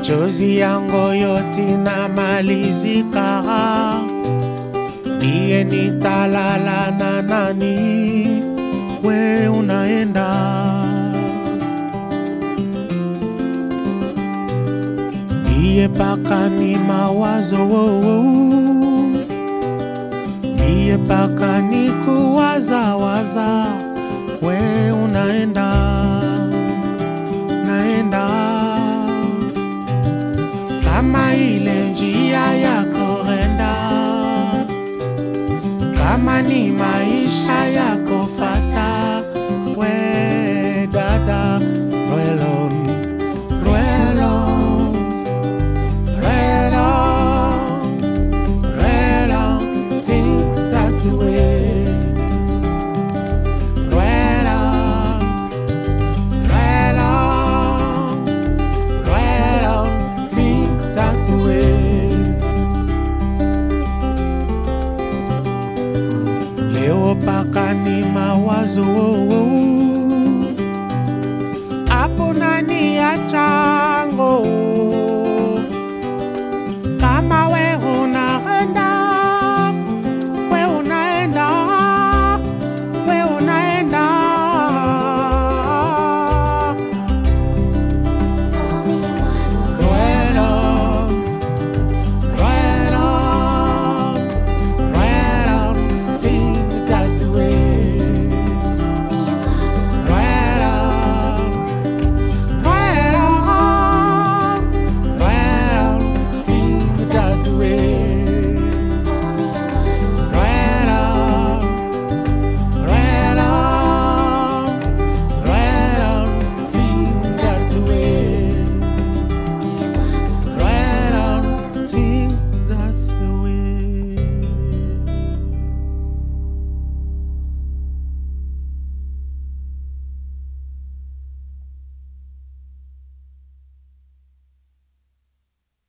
machozi yangu yote na malizika, ndiye nitalala na nani? We unaenda ndiye paka ni mawazo ndiye paka ni kuwazawaza, we unaenda naenda kama ile njia ya kurenda, kama ni maisha ya kufata, we dada rwelo rwelo rwelo rwelo think that's the way rwelo rwelo rwelo think that's the way leo paka ni mawazo hapo nani acha